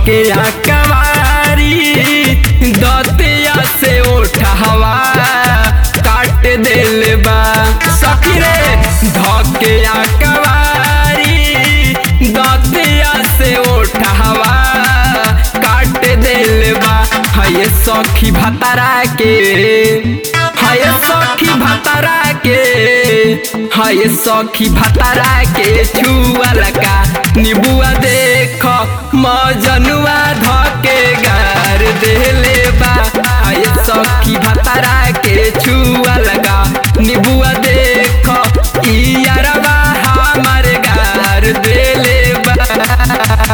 धके कवारी दतिया से उठवा काट दिल बा सखी रे धके कवारी दतिया से उठवा काट दिल बा है सखी भतरा के है सखी भतरा के है सखी भतरा के छुअल का निबुआ देख मजनुआ धके गार देले बा है सखी भतरा के छुअल का निबुआ देख इयरवा हमर गार देले बा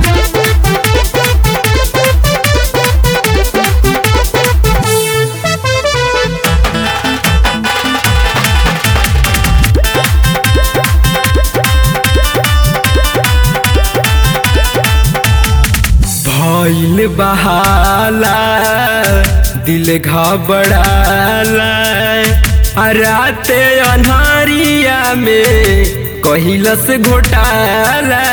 भइल बहाला दिल घबड़ाला आ राते अन्हारिया में कहिलस घोटाला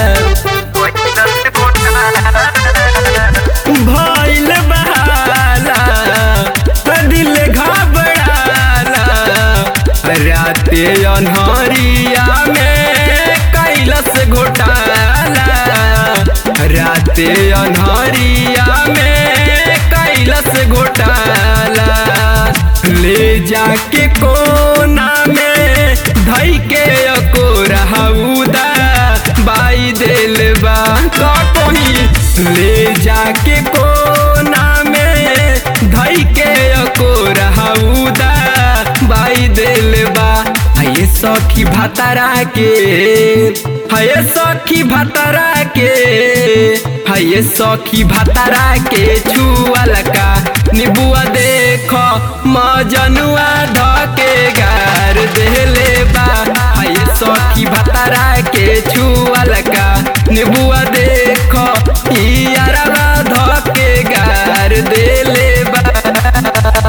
भइल बहाला आ दिल घबड़ाला आ राते अन्हारिया में कैलस घोटाला राते अन्हरिया में कैलस घोटाला ले जाके कोना में धई के अको रहउदा बाई दिल बा कहीं ले जाके कोना में धई के अको रहउदा बाई दिल बा ये सखी भतरा के है सखी भतरा के है सखी भतरा के छुअल का निबुआ देख मजनुआ धके गार देले बा है सखी भतरा के छुअल का निबुआ देख इयरवा धके गार देले बा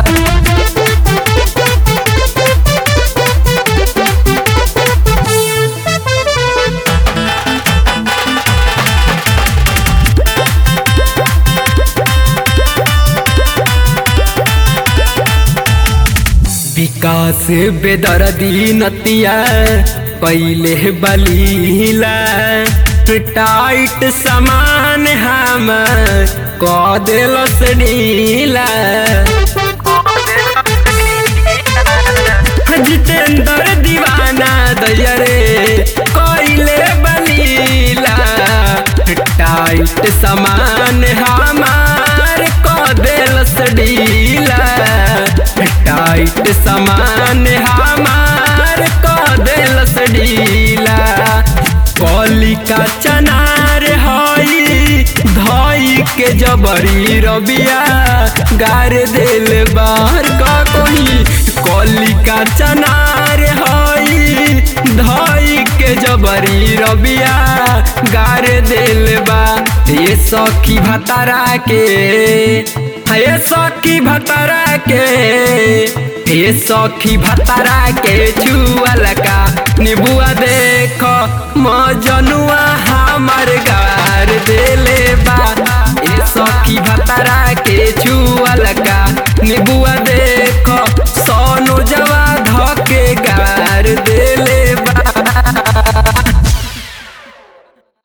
विकास बेदर्दी नतिया पहले बलीला टाइट समान हम क दिलस नीला जितेंद्र दीवाना दयरे कोइले बलीला टाइट समान हमार क दिलस ढीला टाइट समान हमार क दिलस ढीला कलिका चनार हई धई के जबरी रबिया गार दिल बाहर का कोई कलिका चनार हई धई के जबरी रबिया गार दिल बा ये सखी भतारा के ये सखी भतारा के ये सखी भतारा के छुअल का निबुआ देख मजनुआ हमर गार देले बा ये सखी भतारा के छुअल का निबुआ